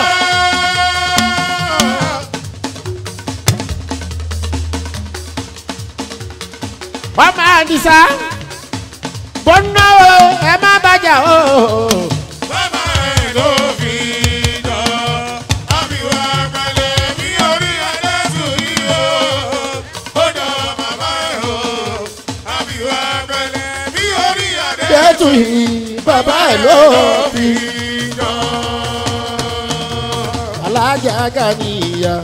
ọmọ àdìsá bó ń náwó ẹ má bàjá o. Bàbá ẹ̀ ló fi jọ. Àbíwá pẹ̀lẹ́ bí orí ẹlẹ́sùn yìí o. Ó jọ bàbá ẹ̀ o. Àbíwá pẹ̀lẹ́ bí orí ẹlẹ́sùn jẹ́tù yìí bàbá ẹ̀ ló fi jọ. alájà gàníyà.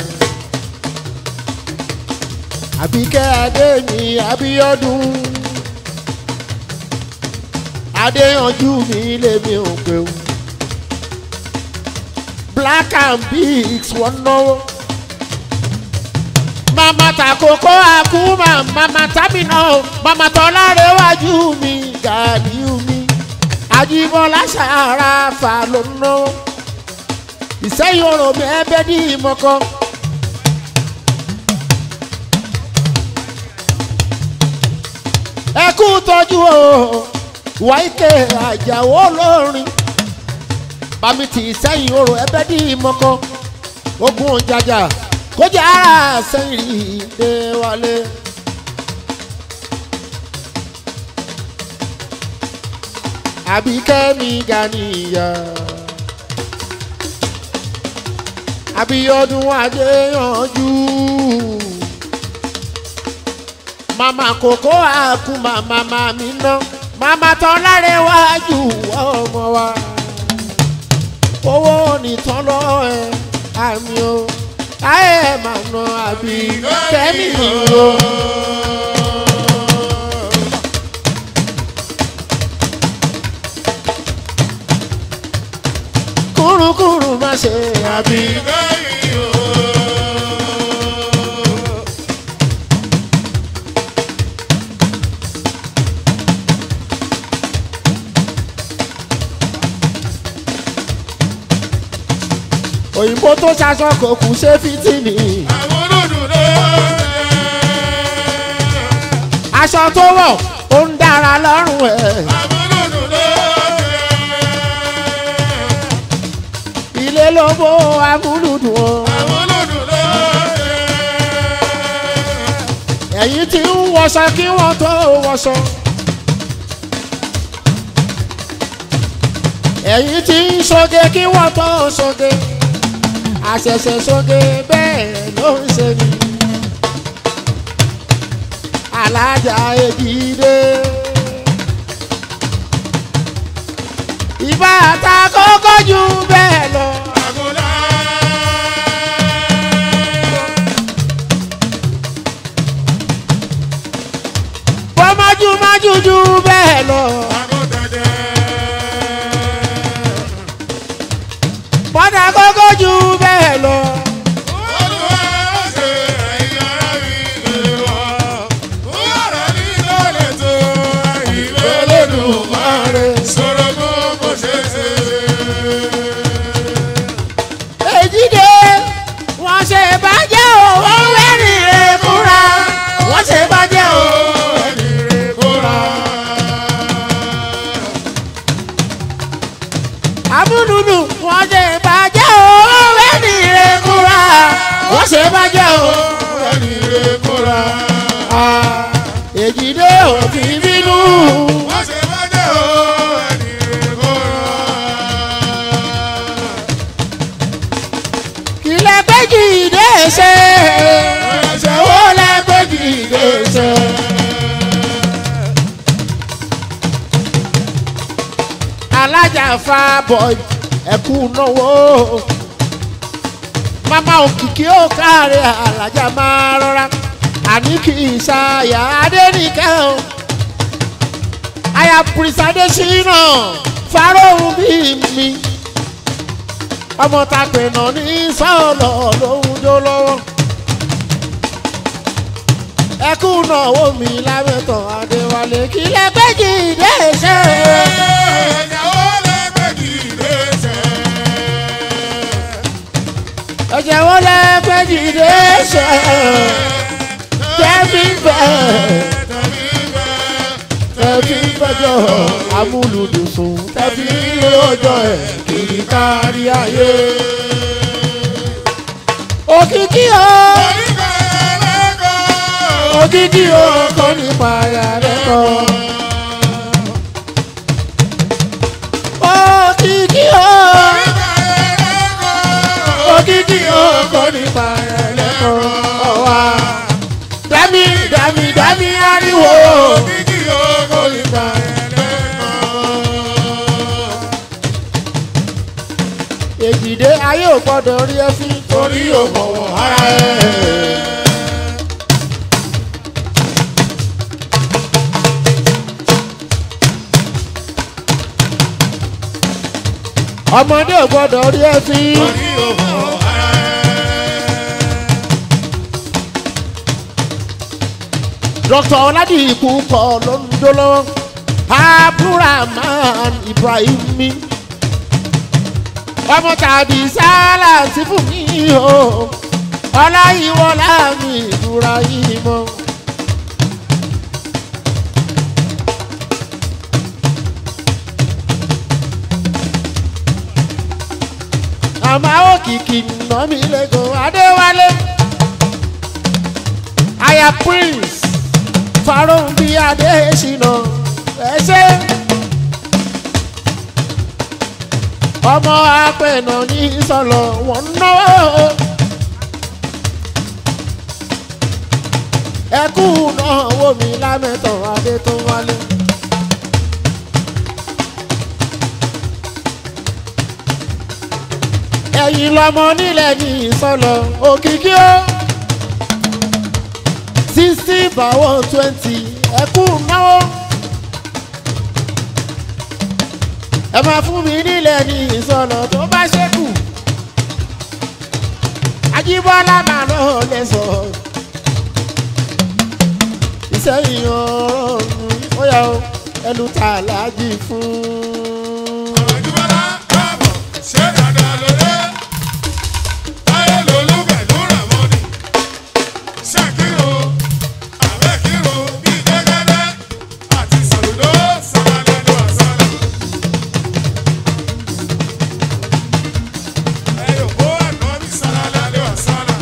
àbíkẹ́ adé mi abíọ́dún. adéyanjú mi lèmi ò pé o. black and bigs wọ́n náwó. mama takoko akuma mama tamina o mama tọ́láre wájú mi gàdíù mi. àjíbọ́lá ṣàràfà ló ń náwó ìsẹ́yìn ọ̀rọ̀ mi ẹbẹ́ ní ìmọ̀kọ. ẹ kú tọ́jú o wáìkè àjàwó lórin bami ti ìsẹ́yìn ọ̀rọ̀ ẹbẹ́ ní ìmọ̀kọ. ogun òjàjà kọjá ara sẹ́yìn rí dé wálé. àbíkẹ́ mi ga níyà. Abíọ́dún Adéyanjú. Màmá kòkó àkú màmá màmí ná. Màmá tán láre wájú ọmọ wa. Owó nìtàn lọ ẹ àmì o. ayé ẹ̀ máa nà àbí kẹ́mi o. kúrúkúrú má ṣe àbí. òyìnbó tó ṣaṣọ kò kù ṣe fìtìnì. aṣọ tó wọ̀ ó ń dára lọ́rùn ẹ̀. ilé ló bó amúlùdùn o. ẹ̀yin tí ń wọṣọ kí wọ́n tó wọṣọ. ẹ̀yin tí ń ṣoge kí wọ́n tó ṣoge. àṣẹ̀ṣẹ̀ ṣoge bẹ́ẹ̀ ló ń ṣe ni. alájà èjìdé. ìbá ta kókó jù bẹ́ẹ̀ lọ. bọ́májú májú jù bẹ́ẹ̀ lọ. bọ́dà kókó jù bẹ́ẹ̀ lọ. èjìdé wọ́n ṣe bàjẹ́ o wọ́n wẹ́rìn rẹ̀ kúra wọ́n ṣe bàjẹ́ o. amúnúnú wọ́n ṣe bàjẹ́ o wọ́n wẹ́rìn rẹ̀ kúra wọ́n ṣe bàjẹ́ o. Ah, èjìdé ò fi bínú. kílẹ̀ péjì dé ṣe ṣòwò lẹ́ péjì dé ṣe. alájà fa bọ̀ ẹ̀kú náwó mama òkìkí ó káre alájà máa rọra àní kì í ṣàyà adẹ́nìkẹ́ o aya pírísàdé ṣínà fáróhùn bíi mi ọmọ ta pẹ̀nà ní sọ́ọ̀lọ̀ lóhun jó lọ́wọ́ ẹkú náwó mi lábẹ́tàn adéwálé kí lẹ́gbẹ́jì dé ṣe. ẹ̀jẹ̀ wo lẹ́gbẹ́jì dé ṣe. tẹ́bí bẹ́ẹ̀ tẹ́bí bẹ́jọ́ amúlùdùsùn tẹ́bí lójọ́ ẹ̀ kiri kárí ayé. òkìkí o òkìkí o kọ́ nípa ara rẹ̀ kọ́. òkìkí o òkìkí o kọ́ nípa ara rẹ̀ kọ́. ọ̀wá dami dami dami ariwo kọ́ nípa ara rẹ̀ kọ́. èjìdé ayé ò gbọ́dọ̀ rí ẹ fín torí ò bọ̀wọ̀ ara ẹ̀. ọmọdé ò gbọ́dọ̀ rí ẹ fín. dr ọládìkú kọ ló ń jó lọ́wọ́ abdulrahman ibrahim mi ọmọ tàbí sálà sí fún mi o ọláyíwọlá mi ìdúrà yìí mọ. àmọ́ òkìkí nà mí lẹ́gọ̀ọ́ adéwálé aya prince faroun bí adéṣínà ẹ ṣe. ọmọ apẹ̀nà ní sọ̀lọ̀ wọ́n náwó. ẹkú náà wò mí lámẹ́tọ̀ adé tó wálé. ẹ̀yin lọmọ nílẹ̀ ní ìsọlọ òkìkí ó sixty by one twenty ẹ̀kú náwó. ẹ máa fún mi nílẹ̀ ní ìsọlọ tó bá ṣẹ́kù. Ajíbọ́lá máa lọ lẹ́sọ̀. Ìsẹ́yìn ọ̀run ó yà ó ẹnu tà láàjì fún. Àjùmọ̀lá káàbọ̀ ṣé dáadáa lóde. Táyé lolú pẹ̀lú Ràmọ́nì. Ṣàkírò, àbẹ́kírò bíi gẹ́gẹ́dẹ́. Àti sàlùdó sàlálẹ́nu àsálà. Ẹyọ̀ kó ànábì sàlálẹ́nu àsálà.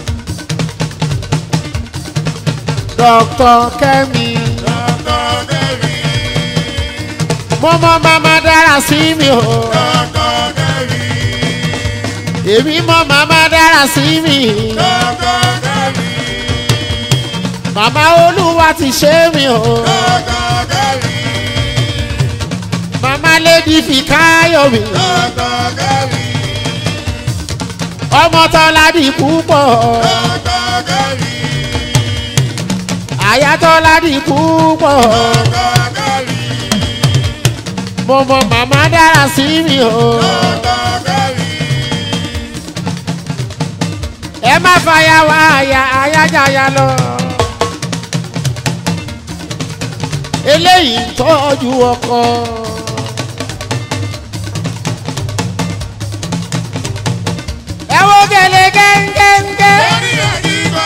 Dr. Kẹ́mi. Dọ́kọ̀ Kẹ́mi, Mo mọ màmá dára sí mi o. dọ́kọ̀ Kẹ́mi, Èmi mọ màmá dára sí mi. dọ́kọ̀ Kẹ́mi, Màmá Olúwa ti ṣe mí o. dọ́kọ̀ Kẹ́mi, Màmá Lady Fikayo mi. dọ́kọ̀ Kẹ́mi. Ọmọ Tọ́ládì púpọ̀. Àyà Tọ́ládì púpọ̀. Mo mọ màmá dára sí mi o. Ẹ má fàyà wá àyà àyájáyà lọ. Eléyìí ń tọ́jú ọkọ. Ẹ wo gèlè gẹ́ngẹ́ngẹ́.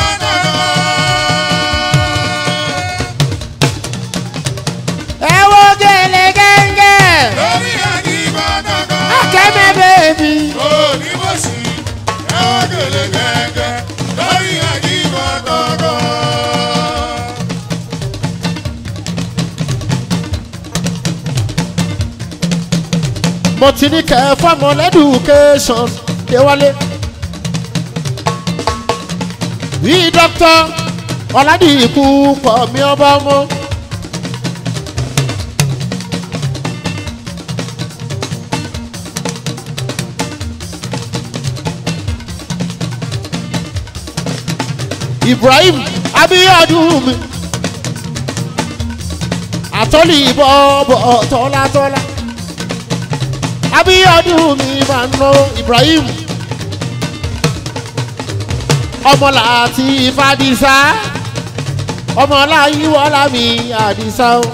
Ẹ wo gèlè gẹ́ngẹ́. Akẹ́mẹ́ bèbí. mo ti ní kẹ́ fọ́mọ lẹ́dùkéṣọ̀n déwálé. bí dókítà ọ̀làdìkú pọ̀ mí ọba ọmọ. ibrahim abiyadun mi àtọ́lì bọ́ọ̀bọ̀ tọ́látọ́lá abiyadun mi máa ń ná ibrahim ọmọlàtí fadisa ọmọláyíwọlá mi àdìsá o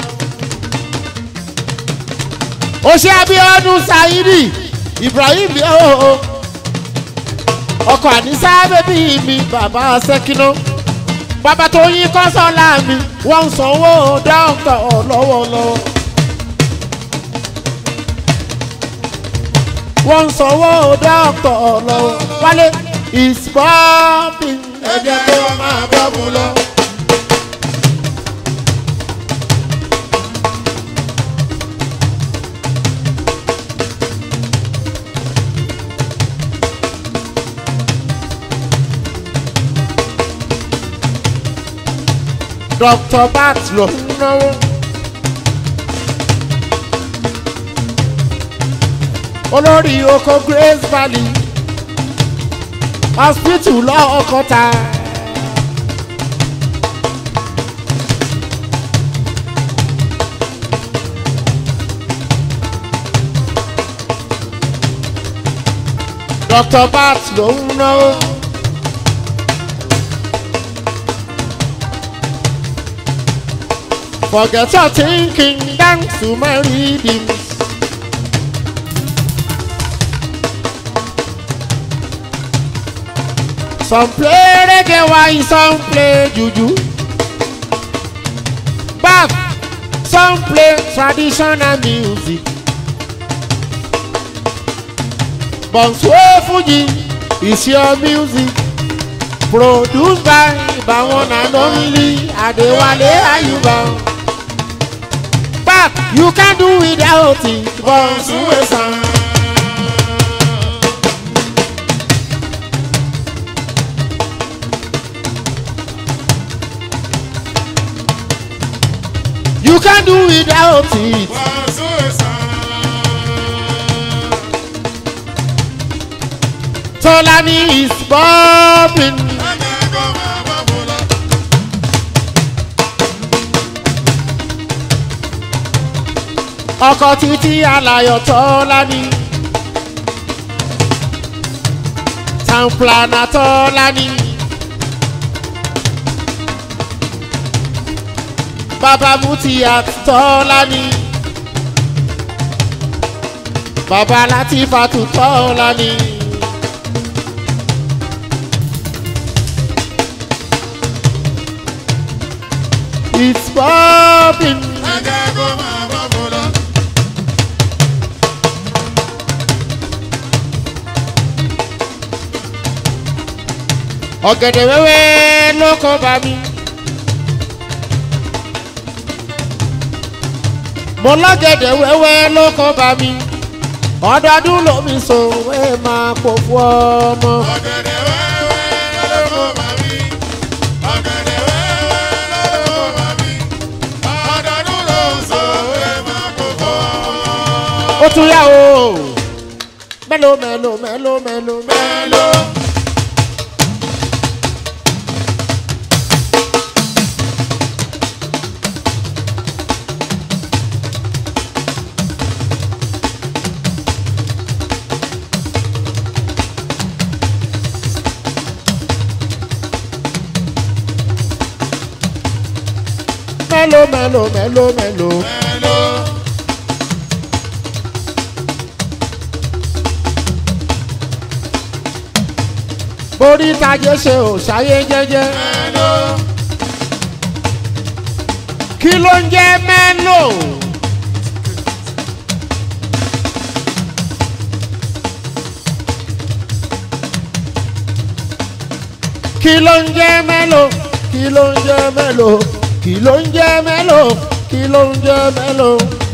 ó ṣe abiyadun saidi ibrahim yóò ọkọ ànísá bébí mi bàbá sẹ́kínà bàbá tó yín kọ́sọ́lá mi wọ́n ń sanwó dókítà lọ́wọ́lọ́wọ́. wọ́n ń sanwó dókítà lọ́wọ́ wálé is popping ẹ̀jẹ̀ tó máa bọ́ mu lọ. Dr. Bat ló ń náwó. olórí oko Grace Valley hospital lọ́ọ̀kọ́ta. Dr. Bat ló ń náwó. Forget your thinking, dance to my rhythms. Some play reggae while some play juju. Back, some play traditional music. Bonswe Fuji is your music. Produced by the one and only Adewale Ayuba. Back, you can do without it. Bonswe sound. You can do without it. Tọ́lání is bobbing. Ẹ̀jẹ̀ kó máa bá bò lọ. ọkọ̀ títí alayọ̀ Tọ́lání. town planner Tọ́lání. bàbá Mutiat Tọ́lání. bàbá Latifatu Tọ́lání. It's bobbing. Ẹ̀jẹ̀ kó máa bá bò lọ. ọ̀gẹ̀dẹ̀ wẹ́wẹ́ ló kọ́ bá mi. mo lọ́gẹ̀dẹ̀ wẹ́wẹ́ ló kọ́ bá mi. ọdọọdún lomi sòwé máa pò fún ọmọ. Ọ̀gẹ̀dẹ̀ wẹ́wẹ́ ló kó bá mi. Ọ̀gẹ̀dẹ̀ wẹ́wẹ́ ló kó bá mi. Ọdọọdún ló ń sọ ewé máa kó fọ́. ó tún yá o. mélòó mélòó mélòó mélòó mélòó. Mélòó. mélòó mélòó mélòó mélòó. Mélòó. borí tajé ṣe ò ṣayé jẹ́jẹ́. Mélòó. kí ló ń jẹ́ mélòó. kí ló ń jẹ́ mélòó. kí ló ń jẹ́ mélòó. kí ló ń jẹ́ mélòó. kí ló ń jẹ́ mélòó.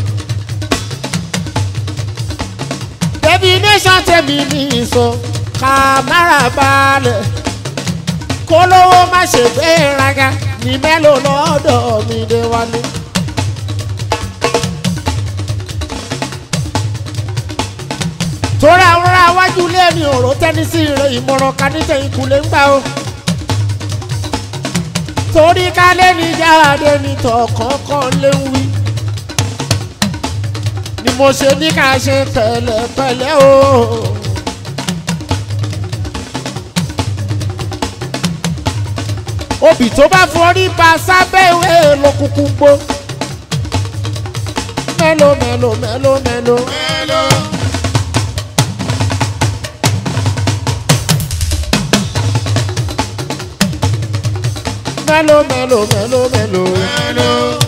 definition tèmi ní sọ ká mára balẹ̀ kó lówó má ṣe gbéraga ní mélòó lọ́dọ̀ mi dé wálé. torí àwọn ará wájú ilé mi ò rò tẹ́ni sí ire ìmọ̀ràn ká ní tẹ̀yìn kulẹ̀ ń gbà o. torí ká lé ní jáde ní tọ̀kọ̀ọ̀kan lé ń wí. ni mo ṣe ní ká ṣe pẹ̀lẹ́pẹ̀lẹ́ o. obì tó bá forí ba sábẹ́ ìwé ló kúkú gbó. mélòó mélòó mélòó mélòó. Mélòó. mélòó mélòó mélòó mélòó. Mélòó.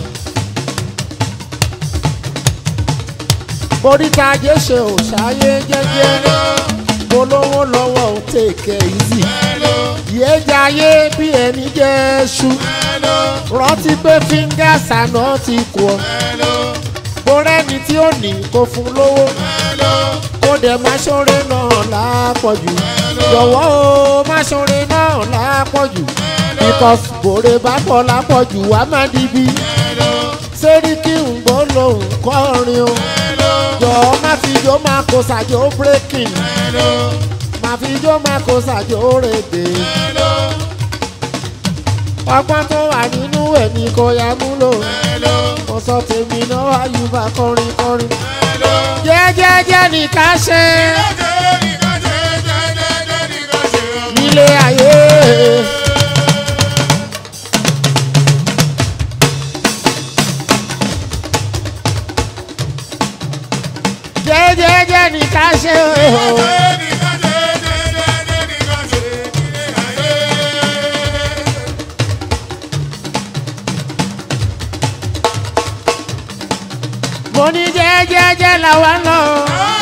boríta ajé ṣe ò ṣayé jẹ́jẹ́. Mélòó. polówó lọ́wọ́ ò tèkẹ́ easy. Mélòó. yéjà ayé bí ẹni jẹ́ ṣu. Mélòó. rántí pé fingers àná ti kù ọ́. Mélòó. bórẹ́ni tí ó ní kó fún lówó. Mélòó. kó dẹ̀ má ṣoore náà lápọ̀jù. jọ̀wọ́ o má ṣoore náà lápọ̀jù. because bòrè bá pọ̀ lápọ̀jù wá má dibi. Mélòó. sẹ́ríkì ń gbọ́ lòun kọrin o. Mélòó. jọ̀ọ́ má fi jó má kó sàjó breaking. Mélòó. má fi jó má kó sàjó rèdè. Mélòó. ọgbọ́n tó wà nínú ẹ̀ ní kò yá múlò. Mélòó. mo sọ tèmi náà àyùbá kọrin kọrin. Mélòó. jẹ́jẹ́jẹ́ ní ká ṣe Jẹ́jẹ́ nìkan ṣe, jẹ́jẹ́ nìkan ṣe ọmọ. nílé ayé. jẹ́jẹ́jẹ́ ní ká ṣe o. Jẹ́jẹ́ nìkan ṣe, jẹ́jẹ́ nìkan ṣe nílé ayé. mo ní jẹ́jẹ́jẹ́ làwa náà. Ah!